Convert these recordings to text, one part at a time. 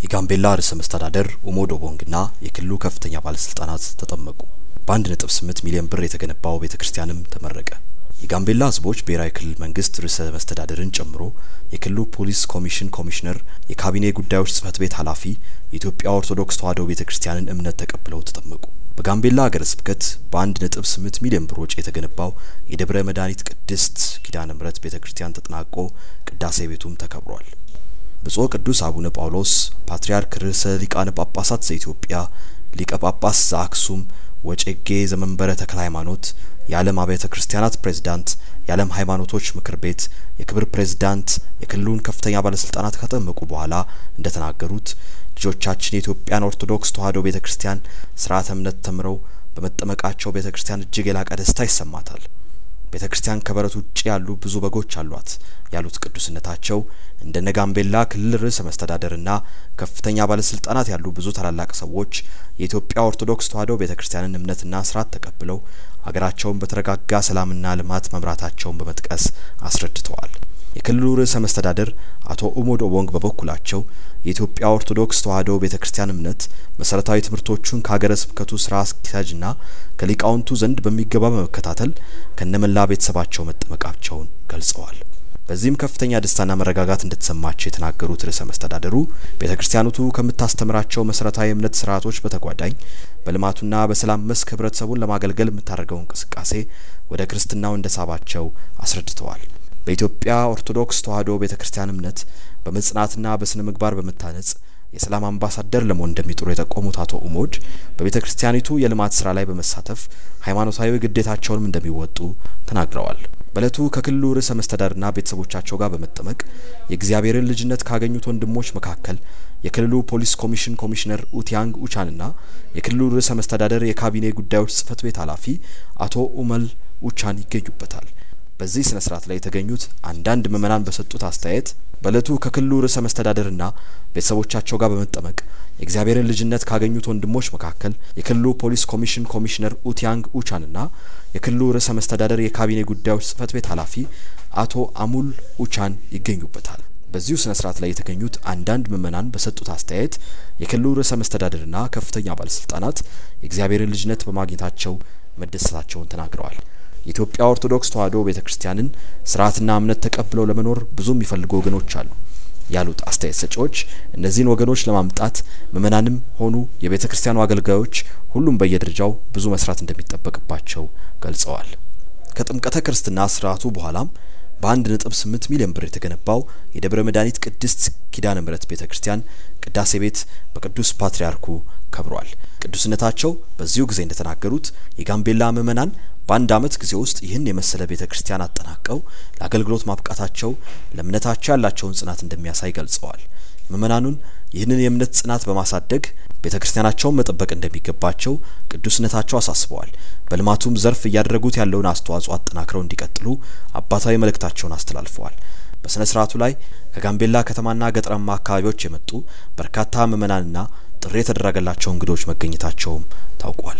የጋምቤላ ርዕሰ መስተዳደር ኡሞድ ኦቦንግና የክልሉ ከፍተኛ ባለስልጣናት ተጠመቁ። በአንድ ነጥብ ስምንት ሚሊዮን ብር የተገነባው ቤተ ክርስቲያንም ተመረቀ። የጋምቤላ ሕዝቦች ብሔራዊ ክልል መንግስት ርዕሰ መስተዳደርን ጨምሮ የክልሉ ፖሊስ ኮሚሽን ኮሚሽነር፣ የካቢኔ ጉዳዮች ጽህፈት ቤት ኃላፊ የኢትዮጵያ ኦርቶዶክስ ተዋሕዶ ቤተ ክርስቲያንን እምነት ተቀብለው ተጠመቁ። በጋምቤላ ሀገረ ስብከት በአንድ ነጥብ ስምንት ሚሊዮን ብር ወጪ የተገነባው የደብረ መድኃኒት ቅድስት ኪዳነ ምሕረት ቤተ ክርስቲያን ተጠናቆ ቅዳሴ ቤቱም ተከብሯል። ብፁዕ ቅዱስ አቡነ ጳውሎስ ፓትርያርክ ርዕሰ ሊቃነ ጳጳሳት ዘኢትዮጵያ ሊቀ ጳጳስ ዘአክሱም ወጨጌ ዘመንበረ ተክለ ሃይማኖት የዓለም አብያተ ክርስቲያናት ፕሬዝዳንት፣ የዓለም ሃይማኖቶች ምክር ቤት የክብር ፕሬዝዳንት የክልሉን ከፍተኛ ባለስልጣናት ካጠመቁ በኋላ እንደተናገሩት ልጆቻችን የኢትዮጵያን ኦርቶዶክስ ተዋሕዶ ቤተ ክርስቲያን ስርዓተ እምነት ተምረው በመጠመቃቸው ቤተ ክርስቲያን እጅግ የላቀ ደስታ ይሰማታል። ቤተ ክርስቲያን ከበረት ውጭ ያሉ ብዙ በጎች አሏት ያሉት ቅዱስነታቸው እንደነ ጋምቤላ ክልል ርዕሰ መስተዳደርና ከፍተኛ ባለስልጣናት ያሉ ብዙ ታላላቅ ሰዎች የኢትዮጵያ ኦርቶዶክስ ተዋሕዶ ቤተ ክርስቲያንን እምነትና ስርዓት ተቀብለው ሀገራቸውን በተረጋጋ ሰላምና ልማት መምራታቸውን በመጥቀስ አስረድተዋል። የክልሉ ርዕሰ መስተዳደር አቶ ኡሞድ ኦቦንግ በበኩላቸው የኢትዮጵያ ኦርቶዶክስ ተዋሕዶ ቤተ ክርስቲያን እምነት መሰረታዊ ትምህርቶቹን ከሀገረ ስብከቱ ስራ አስኪያጅና ከሊቃውንቱ ዘንድ በሚገባ በመከታተል ከነመላ ቤተሰባቸው መጠመቃቸውን ገልጸዋል። በዚህም ከፍተኛ ደስታና መረጋጋት እንደተሰማቸው የተናገሩት ርዕሰ መስተዳደሩ ቤተ ክርስቲያኒቱ ከምታስተምራቸው መሰረታዊ እምነት ስርዓቶች በተጓዳኝ በልማቱና በሰላም መስክ ህብረተሰቡን ለማገልገል የምታደርገው እንቅስቃሴ ወደ ክርስትናው እንደሳባቸው አስረድተዋል። በኢትዮጵያ ኦርቶዶክስ ተዋሕዶ ቤተ ክርስቲያን እምነት በመጽናትና በስነ ምግባር በመታነጽ የሰላም አምባሳደር ለመሆን እንደሚጥሩ የጠቆሙት አቶ ኡሞድ በቤተ ክርስቲያኒቱ የልማት ስራ ላይ በመሳተፍ ሃይማኖታዊ ግዴታቸውንም እንደሚወጡ ተናግረዋል። በእለቱ ከክልሉ ርዕሰ መስተዳድርና ቤተሰቦቻቸው ጋር በመጠመቅ የእግዚአብሔርን ልጅነት ካገኙት ወንድሞች መካከል የክልሉ ፖሊስ ኮሚሽን ኮሚሽነር ኡቲያንግ ኡቻንና የክልሉ ርዕሰ መስተዳደር የካቢኔ ጉዳዮች ጽህፈት ቤት ኃላፊ አቶ ኡመል ኡቻን ይገኙበታል። በዚህ ስነ ስርዓት ላይ የተገኙት አንዳንድ ምዕመናን በሰጡት አስተያየት በእለቱ ከክልሉ ርዕሰ መስተዳደርና ቤተሰቦቻቸው ጋር በመጠመቅ የእግዚአብሔርን ልጅነት ካገኙት ወንድሞች መካከል የክልሉ ፖሊስ ኮሚሽን ኮሚሽነር ኡቲያንግ ኡቻንና የክልሉ ርዕሰ መስተዳደር የካቢኔ ጉዳዮች ጽህፈት ቤት ኃላፊ አቶ አሙል ኡቻን ይገኙበታል። በዚሁ ስነ ስርዓት ላይ የተገኙት አንዳንድ ምዕመናን በሰጡት አስተያየት የክልሉ ርዕሰ መስተዳደርና ከፍተኛ ባለስልጣናት የእግዚአብሔርን ልጅነት በማግኘታቸው መደሰታቸውን ተናግረዋል። የኢትዮጵያ ኦርቶዶክስ ተዋሕዶ ቤተ ክርስቲያንን ስርዓትና እምነት ተቀብለው ለመኖር ብዙ የሚፈልጉ ወገኖች አሉ ያሉት አስተያየት ሰጪዎች እነዚህን ወገኖች ለማምጣት ምዕመናንም ሆኑ የቤተ ክርስቲያኑ አገልጋዮች ሁሉም በየደረጃው ብዙ መስራት እንደሚጠበቅባቸው ገልጸዋል። ከጥምቀተ ክርስትና ስርዓቱ በኋላም በአንድ ነጥብ ስምንት ሚሊዮን ብር የተገነባው የደብረ መድኃኒት ቅድስት ኪዳነ ምሕረት ቤተ ክርስቲያን ቅዳሴ ቤት በቅዱስ ፓትርያርኩ ከብሯል። ቅዱስነታቸው በዚሁ ጊዜ እንደተናገሩት የጋምቤላ ምዕመናን በአንድ ዓመት ጊዜ ውስጥ ይህን የመሰለ ቤተ ክርስቲያን አጠናቀው ለአገልግሎት ማብቃታቸው ለእምነታቸው ያላቸውን ጽናት እንደሚያሳይ ገልጸዋል። ምዕመናኑን ይህንን የእምነት ጽናት በማሳደግ ቤተ ክርስቲያናቸውን መጠበቅ እንደሚገባቸው ቅዱስነታቸው አሳስበዋል። በልማቱም ዘርፍ እያደረጉት ያለውን አስተዋጽኦ አጠናክረው እንዲቀጥሉ አባታዊ መልእክታቸውን አስተላልፈዋል። በሥነ ስርዓቱ ላይ ከጋምቤላ ከተማና ገጠራማ አካባቢዎች የመጡ በርካታ ምዕመናንና ጥሪ የተደረገላቸው እንግዶች መገኘታቸውም ታውቋል።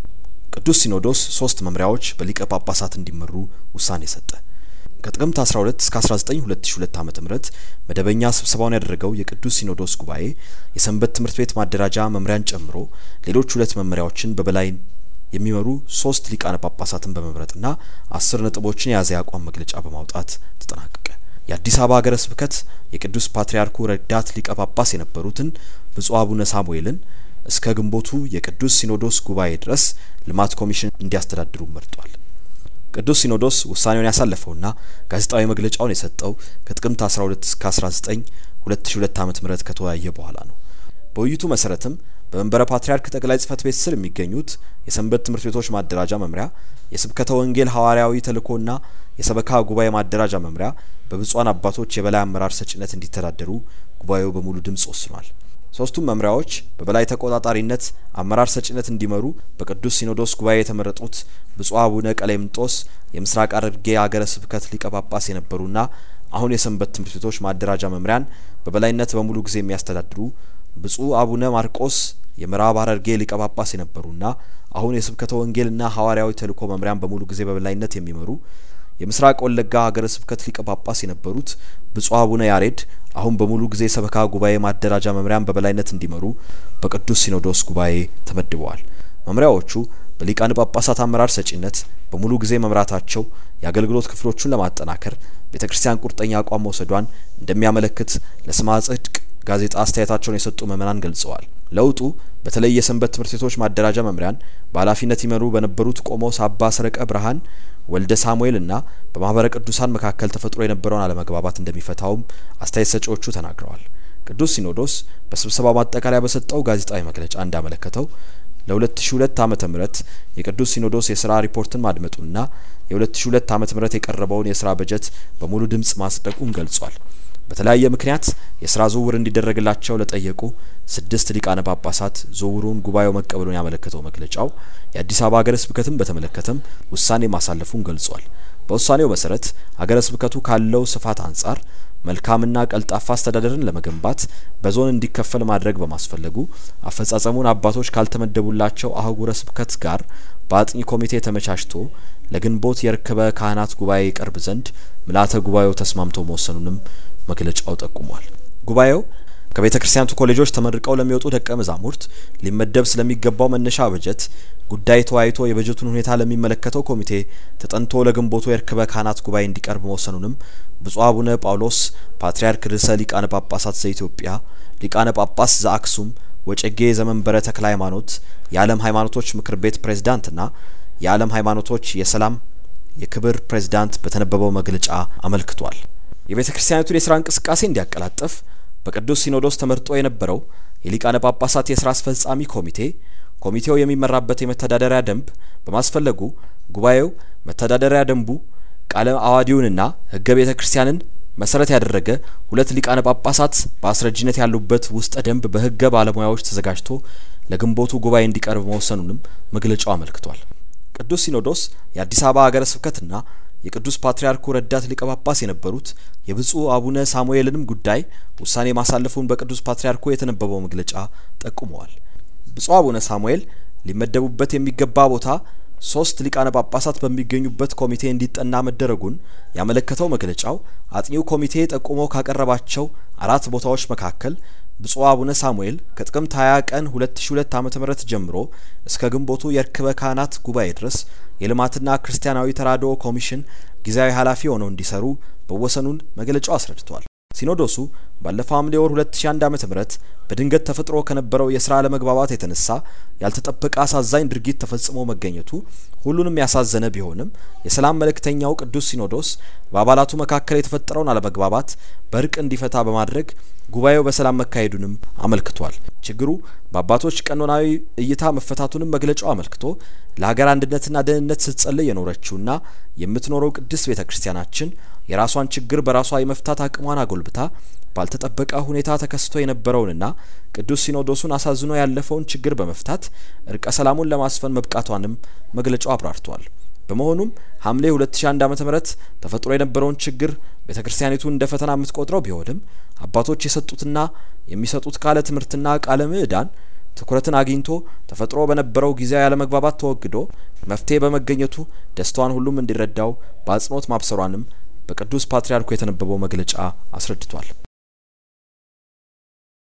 ቅዱስ ሲኖዶስ ሶስት መምሪያዎች በሊቀ ጳጳሳት እንዲመሩ ውሳኔ ሰጠ። ከጥቅምት 12 እስከ 19 2002 ዓ.ም መደበኛ ስብሰባውን ያደረገው የቅዱስ ሲኖዶስ ጉባኤ የሰንበት ትምህርት ቤት ማደራጃ መምሪያን ጨምሮ ሌሎች ሁለት መመሪያዎችን በበላይ የሚመሩ ሶስት ሊቃነ ጳጳሳትን በመምረጥና አስር ነጥቦችን የያዘ የአቋም መግለጫ በማውጣት ተጠናቀቀ። የአዲስ አበባ ሀገረ ስብከት የቅዱስ ፓትርያርኩ ረዳት ሊቀ ጳጳስ የነበሩትን ብፁዕ አቡነ ሳሙኤልን እስከ ግንቦቱ የቅዱስ ሲኖዶስ ጉባኤ ድረስ ልማት ኮሚሽን እንዲያስተዳድሩ መርጧል። ቅዱስ ሲኖዶስ ውሳኔውን ያሳለፈውና ጋዜጣዊ መግለጫውን የሰጠው ከጥቅምት 12 እስከ 19 2002 ዓ.ም ከተወያየ በኋላ ነው። በውይይቱ መሰረትም በመንበረ ፓትርያርክ ጠቅላይ ጽህፈት ቤት ስር የሚገኙት የሰንበት ትምህርት ቤቶች ማደራጃ መምሪያ፣ የስብከተ ወንጌል ሐዋርያዊ ተልእኮና የሰበካ ጉባኤ ማደራጃ መምሪያ በብፁዓን አባቶች የበላይ አመራር ሰጭነት እንዲተዳደሩ ጉባኤው በሙሉ ድምጽ ወስኗል። ሶስቱም መምሪያዎች በበላይ ተቆጣጣሪነት አመራር ሰጭነት እንዲመሩ በቅዱስ ሲኖዶስ ጉባኤ የተመረጡት ብፁዕ አቡነ ቀሌምንጦስ የምስራቅ ሐረርጌ ሀገረ ስብከት ሊቀ ጳጳስ የነበሩና አሁን የሰንበት ትምህርት ቤቶች ማደራጃ መምሪያን በበላይነት በሙሉ ጊዜ የሚያስተዳድሩ ብፁዕ አቡነ ማርቆስ የምዕራብ ሐረርጌ ሊቀ ጳጳስ የነበሩና አሁን የስብከተ ወንጌልና ሐዋርያዊ ተልእኮ መምሪያን በሙሉ ጊዜ በበላይነት የሚመሩ የምስራቅ ወለጋ ሀገረ ስብከት ሊቀ ጳጳስ የነበሩት ብፁዕ አቡነ ያሬድ አሁን በሙሉ ጊዜ ሰበካ ጉባኤ ማደራጃ መምሪያን በበላይነት እንዲመሩ በቅዱስ ሲኖዶስ ጉባኤ ተመድበዋል። መምሪያዎቹ በሊቃነ ጳጳሳት አመራር ሰጪነት በሙሉ ጊዜ መምራታቸው የአገልግሎት ክፍሎቹን ለማጠናከር ቤተ ክርስቲያን ቁርጠኛ አቋም መውሰዷን እንደሚያመለክት ለስማ ጽድቅ ጋዜጣ አስተያየታቸውን የሰጡ ምዕመናን ገልጸዋል። ለውጡ በተለይ የሰንበት ትምህርት ቤቶች ማደራጃ መምሪያን በኃላፊነት ይመሩ በነበሩት ቆሞስ አባ ሰረቀ ብርሃን ወልደ ሳሙኤል እና በማህበረ ቅዱሳን መካከል ተፈጥሮ የነበረውን አለመግባባት እንደሚፈታውም አስተያየት ሰጪዎቹ ተናግረዋል። ቅዱስ ሲኖዶስ በስብሰባው ማጠቃለያ በሰጠው ጋዜጣዊ መግለጫ እንዳመለከተው ለ2002 ዓመተ ምህረት የቅዱስ ሲኖዶስ የስራ ሪፖርትን ማድመጡና የ2002 ዓመተ ምህረት የቀረበውን የስራ በጀት በሙሉ ድምጽ ማጽደቁን ገልጿል። በተለያየ ምክንያት የስራ ዝውውር እንዲደረግላቸው ለጠየቁ ስድስት ሊቃነ ጳጳሳት ዝውውሩን ጉባኤው መቀበሉን ያመለከተው መግለጫው የአዲስ አበባ ሀገረ ስብከትን በተመለከተም ውሳኔ ማሳለፉን ገልጿል። በውሳኔው መሰረት ሀገረ ስብከቱ ካለው ስፋት አንጻር መልካምና ቀልጣፋ አስተዳደርን ለመገንባት በዞን እንዲከፈል ማድረግ በማስፈለጉ አፈጻጸሙን አባቶች ካልተመደቡላቸው አህጉረ ስብከት ጋር በአጥኚ ኮሚቴ ተመቻችቶ ለግንቦት የርክበ ካህናት ጉባኤ ይቀርብ ዘንድ ምልአተ ጉባኤው ተስማምቶ መወሰኑንም መግለጫው ጠቁሟል። ጉባኤው ከቤተ ክርስቲያኒቱ ኮሌጆች ተመርቀው ለሚወጡ ደቀ መዛሙርት ሊመደብ ስለሚገባው መነሻ በጀት ጉዳይ ተወያይቶ የበጀቱን ሁኔታ ለሚመለከተው ኮሚቴ ተጠንቶ ለግንቦቱ የርክበ ካህናት ጉባኤ እንዲቀርብ መወሰኑንም ብፁዕ አቡነ ጳውሎስ ፓትርያርክ ርዕሰ ሊቃነ ጳጳሳት ዘኢትዮጵያ ሊቃነ ጳጳስ ዘአክሱም ወጨጌ ዘመንበረ ተክለ ሃይማኖት የዓለም ሃይማኖቶች ምክር ቤት ፕሬዝዳንትና የዓለም ሃይማኖቶች የሰላም የክብር ፕሬዝዳንት በተነበበው መግለጫ አመልክቷል። የቤተ ክርስቲያኒቱን የስራ እንቅስቃሴ እንዲያቀላጥፍ በቅዱስ ሲኖዶስ ተመርጦ የነበረው የሊቃነ ጳጳሳት የስራ አስፈጻሚ ኮሚቴ ኮሚቴው የሚመራበት የመተዳደሪያ ደንብ በማስፈለጉ ጉባኤው መተዳደሪያ ደንቡ ቃለ አዋዲውንና ሕገ ቤተ ክርስቲያንን መሰረት ያደረገ ሁለት ሊቃነ ጳጳሳት በአስረጅነት ያሉበት ውስጠ ደንብ በሕገ ባለሙያዎች ተዘጋጅቶ ለግንቦቱ ጉባኤ እንዲቀርብ መወሰኑንም መግለጫው አመልክቷል። ቅዱስ ሲኖዶስ የአዲስ አበባ ሀገረ ስብከትና የቅዱስ ፓትርያርኩ ረዳት ሊቀ ጳጳስ የነበሩት የብፁዕ አቡነ ሳሙኤልንም ጉዳይ ውሳኔ ማሳለፉን በቅዱስ ፓትርያርኩ የተነበበው መግለጫ ጠቁመዋል። ብፁዕ አቡነ ሳሙኤል ሊመደቡበት የሚገባ ቦታ ሶስት ሊቃነ ጳጳሳት በሚገኙበት ኮሚቴ እንዲጠና መደረጉን ያመለከተው መግለጫው አጥኚው ኮሚቴ ጠቁሞ ካቀረባቸው አራት ቦታዎች መካከል ብፁዕ አቡነ ሳሙኤል ከጥቅምት 20 ቀን 2002 ዓ.ም ጀምሮ እስከ ግንቦቱ የርክበ ካህናት ጉባኤ ድረስ የልማትና ክርስቲያናዊ ተራድኦ ኮሚሽን ጊዜያዊ ኃላፊ ሆነው እንዲሰሩ መወሰኑን መግለጫው አስረድቷል። ሲኖዶሱ ባለፈው ሐምሌ ወር 2001 ዓ.ም በድንገት ተፈጥሮ ከነበረው የስራ አለመግባባት የተነሳ ያልተጠበቀ አሳዛኝ ድርጊት ተፈጽሞ መገኘቱ ሁሉንም ያሳዘነ ቢሆንም የሰላም መልእክተኛው ቅዱስ ሲኖዶስ በአባላቱ መካከል የተፈጠረውን አለመግባባት በእርቅ እንዲፈታ በማድረግ ጉባኤው በሰላም መካሄዱንም አመልክቷል። ችግሩ በአባቶች ቀኖናዊ እይታ መፈታቱንም መግለጫው አመልክቶ ለሀገር አንድነትና ደህንነት ስትጸልይ የኖረችውና የምትኖረው ቅድስት ቤተ ክርስቲያናችን የራሷን ችግር በራሷ የመፍታት አቅሟን አጎልብታ ባልተጠበቀ ሁኔታ ተከስቶ የነበረውንና ቅዱስ ሲኖዶሱን አሳዝኖ ያለፈውን ችግር በመፍታት እርቀ ሰላሙን ለማስፈን መብቃቷንም መግለጫው አብራርቷል። በመሆኑም ሐምሌ 2001 ዓ.ም ተፈጥሮ የነበረውን ችግር ቤተ ክርስቲያኒቱ እንደ ፈተና የምትቆጥረው ቢሆንም አባቶች የሰጡትና የሚሰጡት ቃለ ትምህርትና ቃለ ምዕዳን ትኩረትን አግኝቶ ተፈጥሮ በነበረው ጊዜያዊ ያለመግባባት ተወግዶ መፍትሄ በመገኘቱ ደስታዋን ሁሉም እንዲረዳው በአጽንኦት ማብሰሯንም በቅዱስ ፓትርያርኩ የተነበበው መግለጫ አስረድቷል።